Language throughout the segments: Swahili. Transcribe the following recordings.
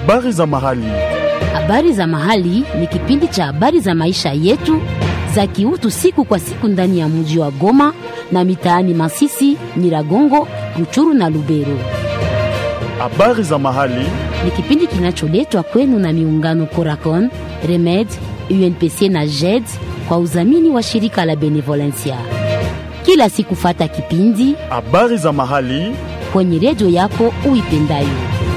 Habari za mahali. Habari za mahali ni kipindi cha habari za maisha yetu za kiutu siku kwa siku ndani ya mji wa Goma na mitaani Masisi, Nyiragongo, Ruchuru na Lubero. Habari za mahali. Ni kipindi kinacholetwa kwenu na miungano Coracon, Remed, UNPC na JED kwa udhamini wa shirika la Benevolencia. Kila siku fata kipindi Habari za mahali. kwenye redio yako uipendayo.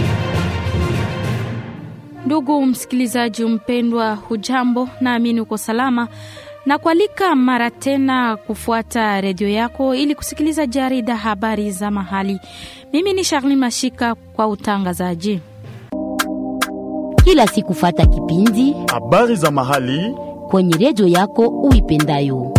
Ndugu msikilizaji mpendwa, hujambo? Naamini uko salama na kualika mara tena kufuata redio yako ili kusikiliza jarida habari za mahali. Mimi ni Charlene Mashika kwa utangazaji. Kila siku fata kipindi Habari za mahali. kwenye redio yako uipendayo.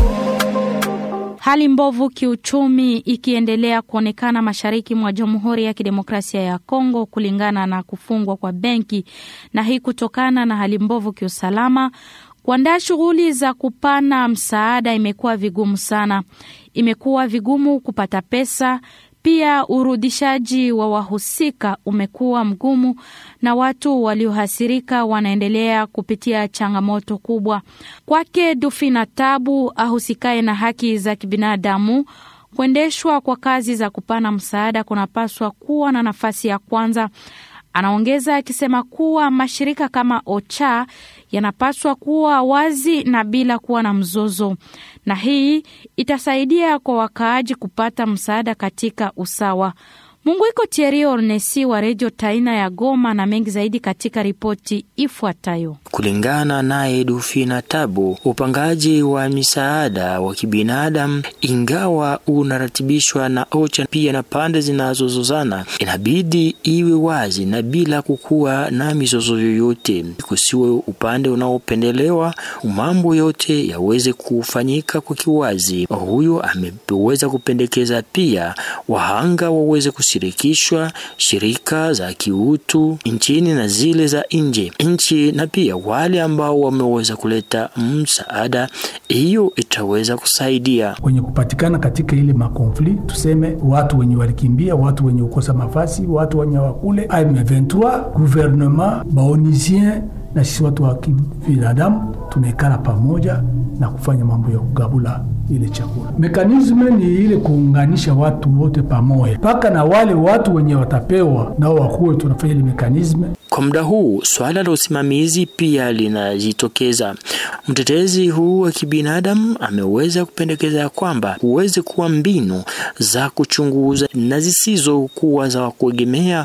Hali mbovu kiuchumi ikiendelea kuonekana mashariki mwa Jamhuri ya Kidemokrasia ya Kongo kulingana na kufungwa kwa benki, na hii kutokana na hali mbovu kiusalama. Kuandaa shughuli za kupana msaada imekuwa vigumu sana. Imekuwa vigumu kupata pesa, pia urudishaji wa wahusika umekuwa mgumu, na watu waliohasirika wanaendelea kupitia changamoto kubwa. Kwake Dufina Tabu ahusikaye na haki za kibinadamu, kuendeshwa kwa kazi za kupana msaada kunapaswa kuwa na nafasi ya kwanza. Anaongeza akisema kuwa mashirika kama OCHA yanapaswa kuwa wazi na bila kuwa na mzozo, na hii itasaidia kwa wakaaji kupata msaada katika usawa. Mungu iko Thierry Ornesi wa redio Taina ya Goma na mengi zaidi katika ripoti ifuatayo. Kulingana naye Dufina Tabu, upangaji wa misaada wa kibinadamu ingawa unaratibishwa na OCHA pia na pande zinazozozana, inabidi iwe wazi na bila kukuwa na mizozo yoyote, kusiwe upande unaopendelewa, mambo yote yaweze kufanyika kwa kiwazi. Huyo ameweza kupendekeza pia wahanga waweze kushirikishwa, shirika za kiutu nchini na zile za nje nchi, na pia wale ambao wameweza kuleta msaada, hiyo itaweza kusaidia wenye kupatikana katika ile makonfli, tuseme watu wenye walikimbia, watu wenye kukosa mafasi, watu wenye wakule M23, gouvernement baonisien na sisi watu wa kibinadamu tunaikala pamoja na kufanya mambo ya kugabula ile chakula. Mekanisme ni ile kuunganisha watu wote pamoja, mpaka na wale watu wenye watapewa nao wakuwe tunafanya ile mekanisme Kwa muda huu swala la usimamizi pia linajitokeza. Mtetezi huu wa kibinadamu ameweza kupendekeza ya kwamba huweze kuwa mbinu za kuchunguza na zisizokuwa za kuegemea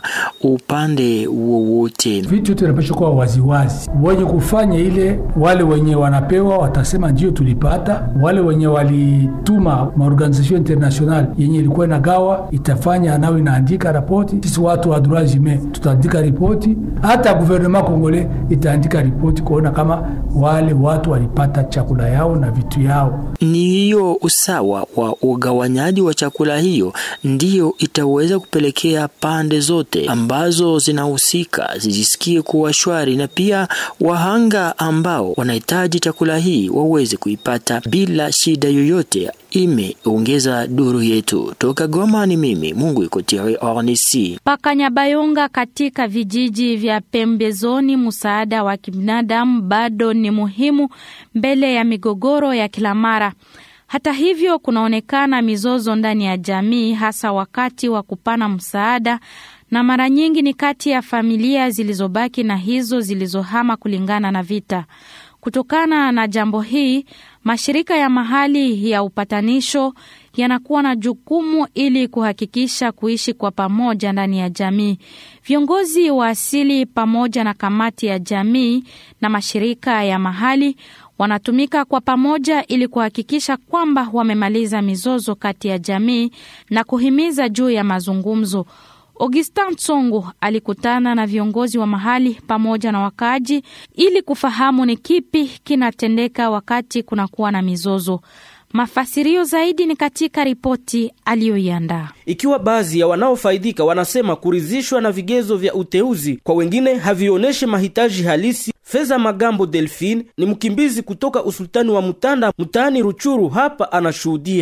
upande wowote. vitu yote vinapaswa kuwa waziwazi. Wenye kufanya ile, wale wenye wanapewa watasema ndio tulipata, wale wenye walituma maorganization international yenye ilikuwa inagawa itafanya nao inaandika ripoti. Sisi watu wa droit humain tutaandika ripoti, hata gouvernement congolais itaandika ripoti kuona kama wale watu walipata chakula yao na vitu yao. Ni hiyo usawa wa ugawanyaji wa chakula hiyo ndiyo itaweza kupelekea pande zote ambazo zinahusika zijisikie kuwa shwari, na pia wahanga ambao wanahitaji chakula hii waweze kuipata bila shida yoyote. Imeongeza duru yetu toka Goma. Ni mimi Mungu iko Thierry Ornesi. Pakanyabayonga katika vijiji vya pembezoni, msaada wa kibinadamu bado ni muhimu mbele ya migogoro ya kila mara. Hata hivyo, kunaonekana mizozo ndani ya jamii, hasa wakati wa kupana msaada, na mara nyingi ni kati ya familia zilizobaki na hizo zilizohama kulingana na vita. Kutokana na jambo hii, mashirika ya mahali ya upatanisho yanakuwa na jukumu ili kuhakikisha kuishi kwa pamoja ndani ya jamii. Viongozi wa asili pamoja na kamati ya jamii na mashirika ya mahali wanatumika kwa pamoja ili kuhakikisha kwamba wamemaliza mizozo kati ya jamii na kuhimiza juu ya mazungumzo. Augustin Tsongo alikutana na viongozi wa mahali pamoja na wakaaji ili kufahamu ni kipi kinatendeka wakati kunakuwa na mizozo. Mafasirio zaidi ni katika ripoti aliyoiandaa. Ikiwa baadhi ya wanaofaidika wanasema kuridhishwa na vigezo vya uteuzi, kwa wengine havionyeshi mahitaji halisi. Feza Magambo Delphine ni mkimbizi kutoka usultani wa Mutanda mtaani Ruchuru, hapa anashuhudia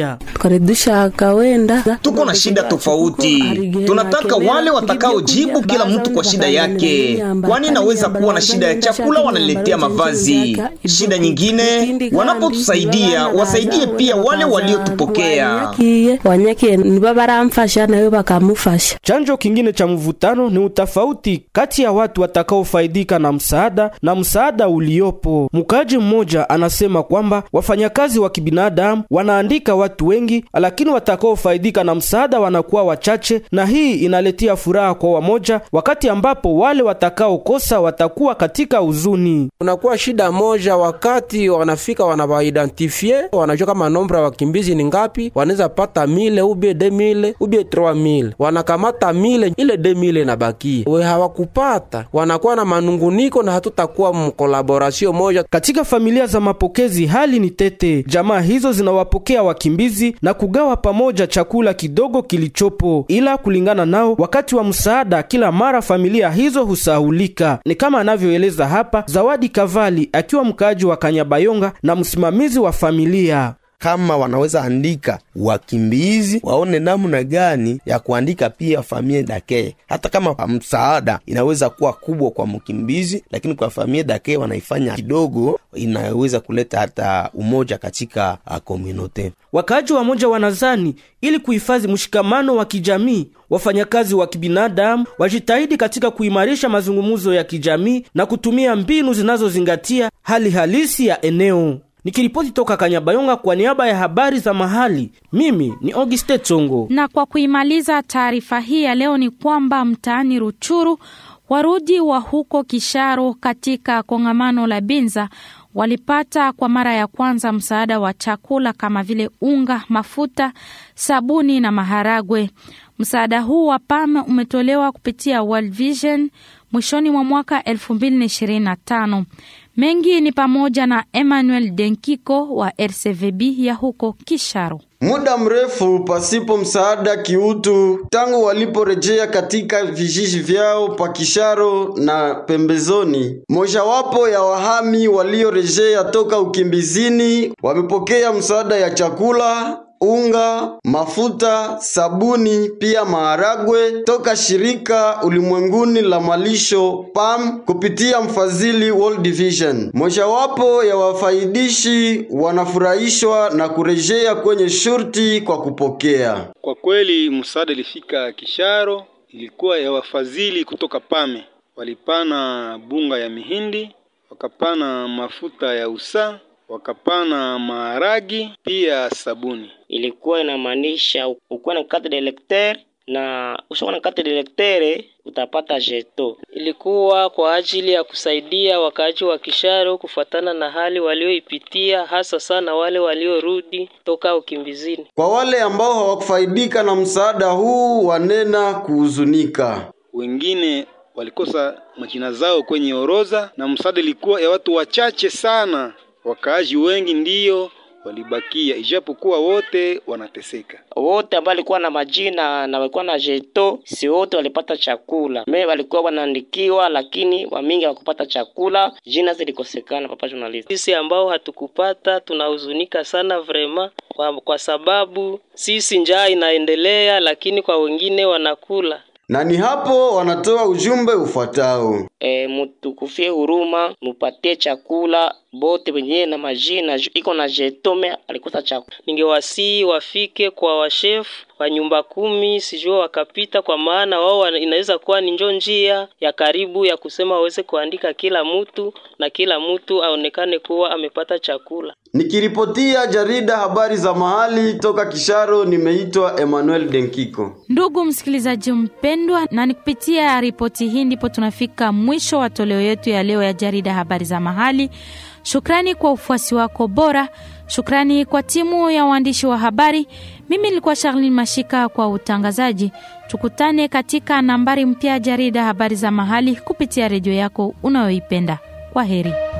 akaredusha akawenda. Tuko na shida tofauti, tunataka wale watakaojibu kila mtu kwa shida yake, kwani naweza kuwa na shida ya chakula, wanaletea mavazi. Shida nyingine, wanapotusaidia wasaidie pia wale waliotupokea. wanyake nibo baramfasha nawe bakamufasha. Chanjo kingine cha mvutano ni utofauti kati ya watu watakaofaidika na msaada na msaada uliopo. Mkaji mmoja anasema kwamba wafanyakazi wa kibinadamu wanaandika watu wengi, lakini watakaofaidika na msaada wanakuwa wachache, na hii inaletea furaha kwa wamoja, wakati ambapo wale watakaokosa watakuwa katika huzuni. Kunakuwa shida moja, wakati wanafika wanawaidentifie, wanajua kama nombra ya wakimbizi ni ngapi, wanaweza pata mile ubie de mile ubie trois mile, wanakamata mile ile de mile inabakia, we hawakupata, wanakuwa na manunguniko na hatutakuwa mkolaborasio moja. Katika familia za mapokezi hali ni tete. Jamaa hizo zinawapokea wakimbizi na kugawa pamoja chakula kidogo kilichopo, ila kulingana nao, wakati wa msaada kila mara familia hizo husahulika. Ni kama anavyoeleza hapa Zawadi Kavali akiwa mkaaji wa Kanyabayonga na msimamizi wa familia kama wanaweza andika wakimbizi waone namna gani ya kuandika pia familia dake. Hata kama msaada inaweza kuwa kubwa kwa mkimbizi, lakini kwa familia dake wanaifanya kidogo, inaweza kuleta hata umoja katika komunote. Wakaaji wa moja wanazani ili kuhifadhi mshikamano wa kijamii, wafanyakazi wa kibinadamu wajitahidi katika kuimarisha mazungumzo ya kijamii na kutumia mbinu zinazozingatia hali halisi ya eneo. Nikiripoti toka Kanyabayonga kwa niaba ya habari za mahali, mimi ni Auguste Tsongo. Na kwa kuimaliza taarifa hii ya leo ni kwamba mtaani Ruchuru warudi wa huko Kisharo katika kongamano la Binza walipata kwa mara ya kwanza msaada wa chakula kama vile unga, mafuta, sabuni na maharagwe. Msaada huu wa PAM umetolewa kupitia World Vision mwishoni mwa mwaka 2025. Mengi ni pamoja na Emmanuel Denkiko wa RCVB ya huko Kisharo. Muda mrefu pasipo msaada kiutu tangu waliporejea katika vijiji vyao pa Kisharo na pembezoni. Mojawapo ya wahami waliorejea toka ukimbizini wamepokea msaada ya chakula unga, mafuta, sabuni pia maharagwe toka shirika ulimwenguni la malisho PAM kupitia mfadhili World Vision. Mojawapo ya wafaidishi wanafurahishwa na kurejea kwenye shurti kwa kupokea. Kwa kweli msaada ilifika Kisharo, ilikuwa ya wafadhili kutoka PAME. Walipana bunga ya mihindi, wakapana mafuta ya usaa wakapana maharagi pia sabuni. Ilikuwa inamaanisha ukuwa na carte d'electeur na ushakuwa na carte d'electeur utapata jeto. Ilikuwa kwa ajili ya kusaidia wakaaji wa Kisharo kufuatana na hali walioipitia, hasa sana wale waliorudi toka ukimbizini. Kwa wale ambao hawakufaidika na msaada huu, wanena kuhuzunika. Wengine walikosa majina zao kwenye orodha na msaada ilikuwa ya watu wachache sana. Wakaaji wengi ndiyo walibakia, ijapokuwa wote wanateseka. Wote ambao walikuwa na majina na walikuwa na jeto, si wote walipata chakula. Me walikuwa wanaandikiwa, lakini wamingi hawakupata chakula, jina zilikosekana. Papa journalist, sisi ambao hatukupata tunahuzunika sana vrema, kwa, kwa sababu sisi njaa inaendelea, lakini kwa wengine wanakula na ni hapo wanatoa ujumbe ufuatao: E, mutukufie huruma, mupatie chakula bote wenyewe na majina iko na jetome alikosa chakula. Ningewasii wafike kwa washefu wa nyumba kumi, sijua wakapita, kwa maana wao inaweza kuwa ni njo njia ya karibu ya kusema waweze kuandika kila mtu na kila mtu aonekane kuwa amepata chakula. Nikiripotia jarida habari za mahali toka Kisharo, nimeitwa Emmanuel Denkiko. Ndugu msikilizaji mpendwa, na ni kupitia ripoti hii ndipo tunafika mwisho wa toleo yetu ya leo ya jarida habari za mahali. Shukrani kwa ufuasi wako bora. Shukrani kwa timu ya waandishi wa habari. Mimi nilikuwa Charlene Mashika kwa utangazaji. Tukutane katika nambari mpya jarida habari za mahali kupitia redio yako unayoipenda. Kwa heri.